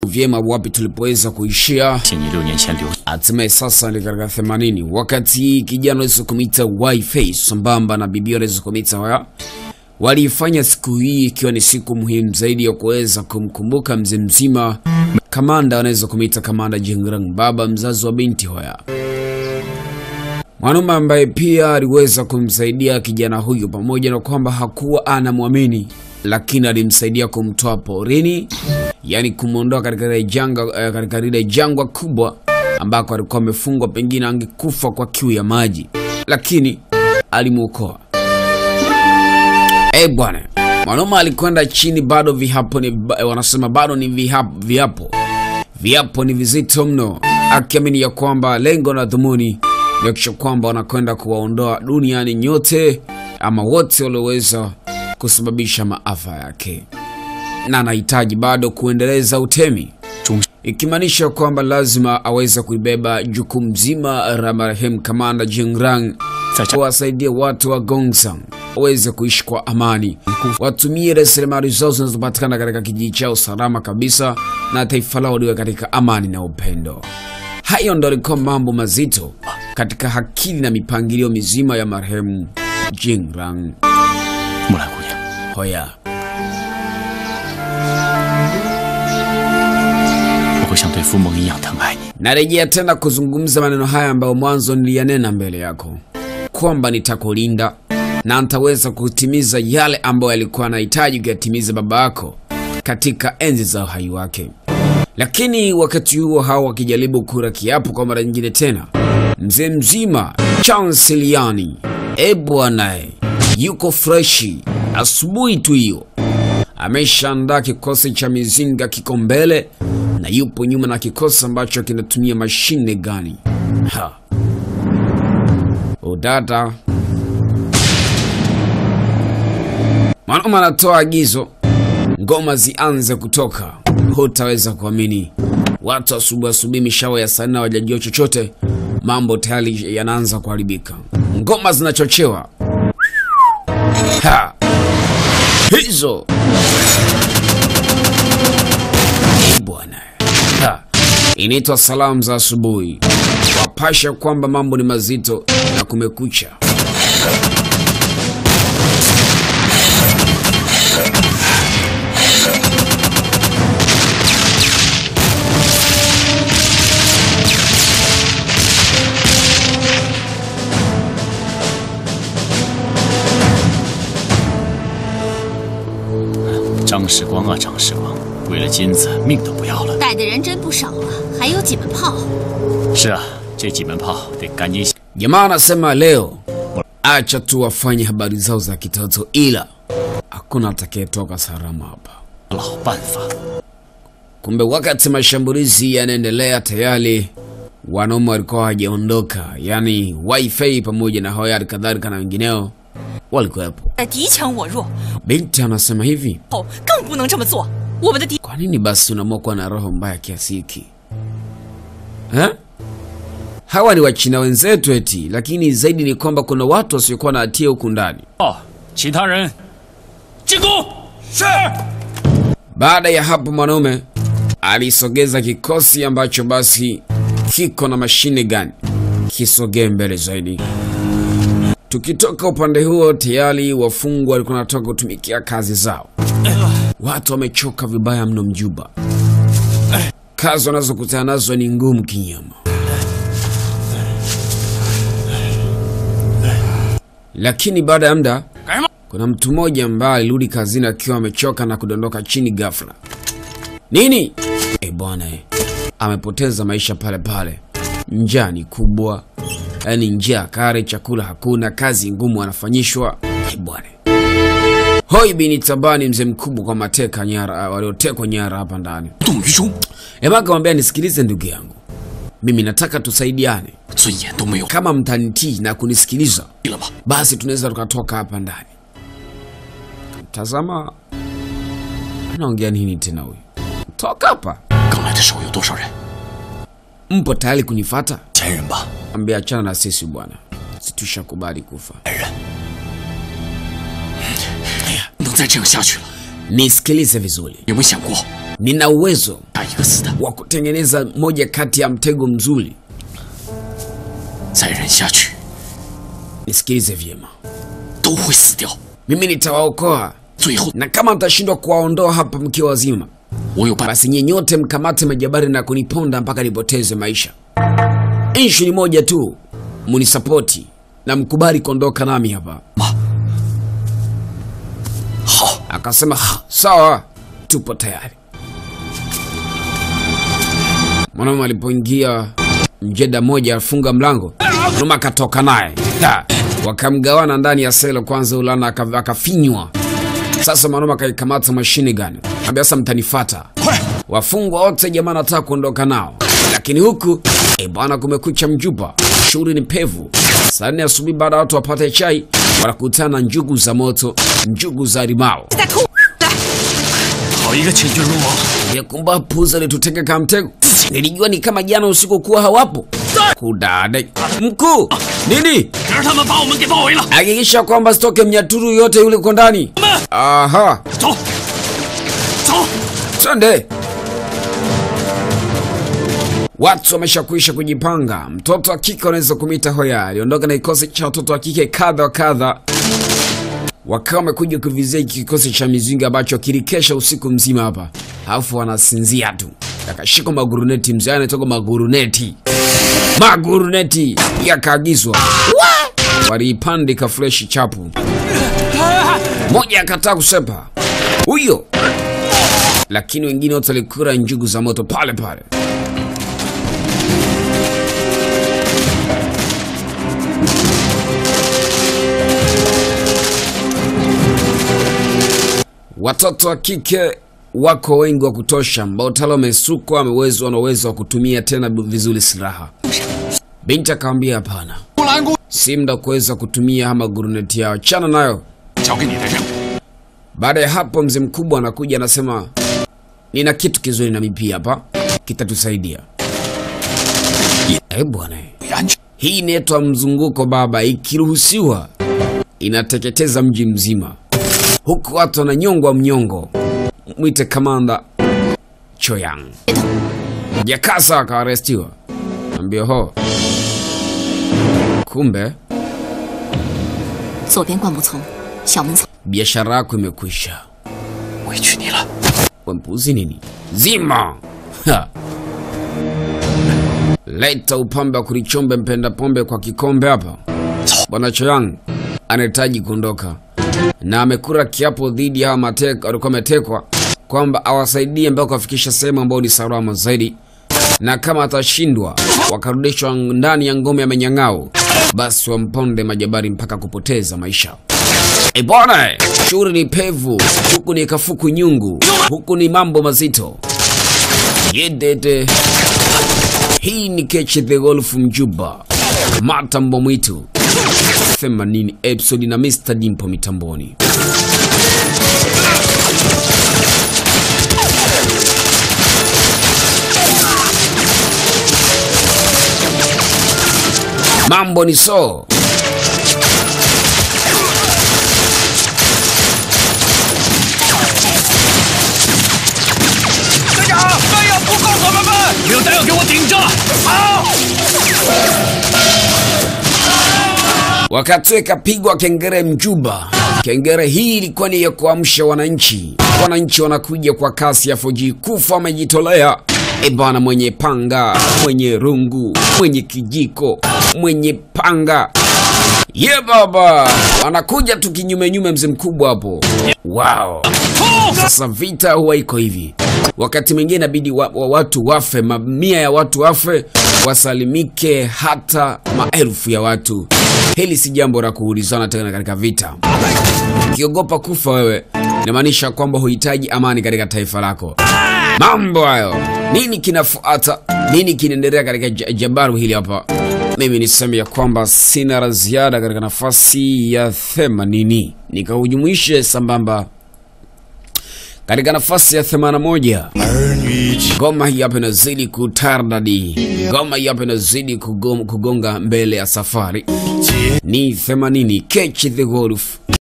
vyema wapi tulipoweza kuishia. 请你六年前留 Hatimaye sasa ni katika 80 wakati kijana anaweza kumita Wi-Face sambamba na bibi anaweza kumita wa waliifanya siku hii ikiwa ni siku muhimu zaidi ya kuweza kumkumbuka mzee mzima kamanda, anaweza kumita kamanda Jingrang, baba mzazi wa binti Hoya, mwanaume ambaye pia aliweza kumsaidia kijana huyu, pamoja na kwamba hakuwa anamwamini, lakini alimsaidia kumtoa porini, yani kumwondoa katika ile janga, eh, katika lile jangwa kubwa ambako alikuwa amefungwa, pengine angekufa kwa kiu ya maji, lakini alimwokoa. Eh bwana, mwanaume alikwenda chini, bado vihapo ni ba- wanasema bado ni vihapo, vihapo viapo ni vizito mno, akiamini ya kwamba lengo na dhumuni ni kuhakikisha kwamba wanakwenda kuwaondoa duniani nyote ama wote walioweza kusababisha maafa yake, na anahitaji bado kuendeleza utemi, 终 ikimaanisha kwamba lazima aweze kuibeba jukumu zima la marehemu kamanda Jingrang 在这 kuwasaidia watu wa Gongsang waweze kuishi kwa amani, watumie rasilimali zao zinazopatikana katika kijiji chao salama kabisa, na taifa lao liwe katika amani na upendo. Hayo ndo alikuwa mambo mazito katika akili na mipangilio mizima ya marehemu Jingrang 木兰姑娘， Hoya. 我会像对父母一样疼爱你。 Narejea tena kuzungumza maneno haya ambayo mwanzo niliyanena mbele yako kwamba nitakulinda na nitaweza kutimiza yale ambayo alikuwa anahitaji kuyatimiza baba yako katika enzi za uhai wake. Lakini wakati huo hao wakijaribu kura kiapo kwa mara nyingine tena, mzee mzima Chanseliani e bwanae yuko freshi. Asubuhi tu hiyo ameshaandaa kikosi cha mizinga kiko mbele na yupo nyuma na kikosi ambacho kinatumia mashine gani. Ha. Udada mwanaume anatoa agizo, ngoma zianze kutoka. Hutaweza kuamini, watu asubuhi asubuhi, mishawa ya saa nne hawajajua chochote, mambo tayari yanaanza kuharibika. Ngoma zinachochewa ha. hizo Eh, bwana Ha. inaitwa salamu za asubuhi, wapasha kwamba mambo ni mazito na kumekucha. “张世光啊，张世光，为了金子，命都不要了。 带的人真不少啊，还有几门炮。 是啊，这几门炮得赶紧想 Jamaa anasema leo acha tu wafanye habari zao za kitoto, ila hakuna atakayetoka salama hapa. 老办法。 Kumbe wakati mashambulizi yanaendelea, tayari wanaume walikuwa hawajaondoka, yaani wifi pamoja na Hoya kadhalika na wengineo walikuwepo. 在敌强我弱， Binti anasema hivi, 后更不能这么做。我们的敌 kwa nini basi unaamua kuwa na roho mbaya kiasi hiki eh? Hawa ni Wachina wenzetu eti, lakini zaidi ni kwamba kuna watu wasiokuwa na hatia huku ndani. 哦，其他人进攻。是。 Baada ya hapo mwanaume alisogeza kikosi ambacho basi kiko na mashine gani kisogee mbele zaidi. Tukitoka upande huo, tayari wafungwa walikuwa wanatoka kutumikia kazi zao. Watu wamechoka vibaya mno mjuba, kazi wanazokutana nazo ni ngumu kinyama. Lakini baada ya muda 干什么？ kuna mtu mmoja ambaye alirudi kazini akiwa amechoka na kudondoka chini ghafla. Nini? E bwana, eh, amepoteza maisha pale pale. Njaa ni kubwa, yaani njaa kare, chakula hakuna, kazi ngumu anafanyishwa. E bwana, hoi bini tabani, mzee mkubwa kwa mateka nyara waliotekwa nyara hapa ndani. 动于衷， Ema akamwambia, nisikilize ndugu yangu, mimi nataka tusaidiane. 尊严都没有 Kama mtanitii na kunisikiliza 了吗？ basi tunaweza tukatoka hapa ndani. Tazama, anaongea nini tena huyu? Toka hapa, 刚来的时候有多少人？ mpo tayari kunifata? 千人吧， Ambia achana na sisi bwana, situshakubali kufa. 千人。不能再这样下去了。 Nisikilize vizuri, 有没有想过， nina uwezo 打一个死的， wa kutengeneza moja kati ya mtego mzuri. 再忍下去 Nisikilize vyema, 都会死掉。 mimi nitawaokoa, 最后 na kama mtashindwa kuwaondoa hapa mkiwa wazima, 我有办法， basi nyinyi nyote mkamate majabari na kuniponda mpaka nipoteze maisha. Ishu ni moja tu, munisapoti na mkubali kuondoka nami hapa. 好， Akasema "Ha, sawa, tupo tayari. Mwanaume alipoingia mjeda moja afunga mlango, mwanaume akatoka naye Da, wakamgawana ndani ya selo. Kwanza ulana aka- akafinywa. Sasa mwanaume akaikamata mashine gani, ambia sasa mtanifata. Wafungwa wote jamaa anataka kuondoka nao, lakini huku e bwana, kumekucha mjuba, shughuli ni pevu. Saa nne asubuhi baada ya watu wapate chai, wanakutana na njugu za moto, njugu za limao. 好一个千军如毛！ Yakumba puza alitutega kama mtego. Nilijua ni kama jana usiku kuwa hawapo. Kudade. Mkuu, nini? 让他们把我们给包围了。 Hakikisha kwamba sitoke mnyaturu yote yule uko ndani. Aha, 走，走， twende. Watu wameshakwisha kujipanga. Mtoto wa kike anaweza kumita Hoya aliondoka na kikosi cha watoto wa kike kadha wa kadha, wakawa wamekuja kuvizia hiki kikosi cha mizinga ambacho kilikesha usiku mzima hapa, alafu wanasinzia tu. Akashika maguruneti, mzee anatoka maguruneti, maguruneti yakaagizwa, waliipandika freshi chapu. Moja akataa kusepa huyo, lakini wengine wote walikura njugu za moto pale pale. Watoto wa kike wako wengi wa kutosha, ambao tayari wamesukwa, wamewezwa, wana uwezo wa kutumia tena vizuri silaha. Binti akamwambia hapana, 木兰姑 si muda wa kuweza kutumia ama guruneti yao, chana nayo. 交给你的任务， Baada ya hapo, mzee mkubwa anakuja anasema, nina kitu kizuri na mimi pia hapa kitatusaidia. Eh bwana, 为安全。 hii inaitwa mzunguko baba, ikiruhusiwa inateketeza mji mzima, huku watu wananyongwa mnyongo. Mwite kamanda Choyang. Jakasa akaarestiwa, ambia ho, kumbe 左边灌木丛，小门草。 biashara yako imekwisha. 委屈你了。 Wempuzi nini? Zima! Ha. Leta upambe wa kulichombe mpenda pombe kwa kikombe hapa. Bwana Choyang anahitaji kuondoka na amekura kiapo dhidi ya hawa mateka walikuwa wametekwa kwamba awasaidie mpaka kuwafikisha sehemu ambayo ni salama zaidi, na kama atashindwa wakarudishwa ndani ya ngome ya Menyang'au, basi wamponde majabari mpaka kupoteza maisha. E bwana, shughuli ni pevu, huku ni kafuku nyungu, huku ni mambo mazito. Yedede, hii ni Kechi the Golf Mjuba, kamata mbwa mwitu 80 episode na Mr Dimpo mitamboni. Mambo ni so 队长，弹药不够，伙伴们，没有弹药给我顶着。好， wakati ikapigwa kengere Mjuba. Kengere hii ilikuwa ni ya kuamsha wananchi. Wananchi wanakuja kwa kasi ya 4G kufa, wamejitolea. E bana, mwenye panga, mwenye rungu, mwenye kijiko, mwenye panga ye baba, wanakuja tu kinyumenyume, mzee mkubwa hapo. Wow. Sasa vita huwa iko hivi, wakati mwingine inabidi wa, wa watu wafe, mamia ya watu wafe, wasalimike hata maelfu ya watu. Hili si jambo la kuulizana tena katika vita. Ukiogopa kufa wewe, inamaanisha kwamba huhitaji amani katika taifa lako. Mambo hayo, nini kinafuata? Nini kinaendelea katika ja- jabaru hili hapa? Mimi niseme ya kwamba sina la ziada katika nafasi ya themanini, nikahujumuishe sambamba katika nafasi ya 81 ngoma hii hapa inazidi kutardadi, ngoma hii hapa inazidi kugom- kugonga mbele ya safari. Ni 80 Catch the Golf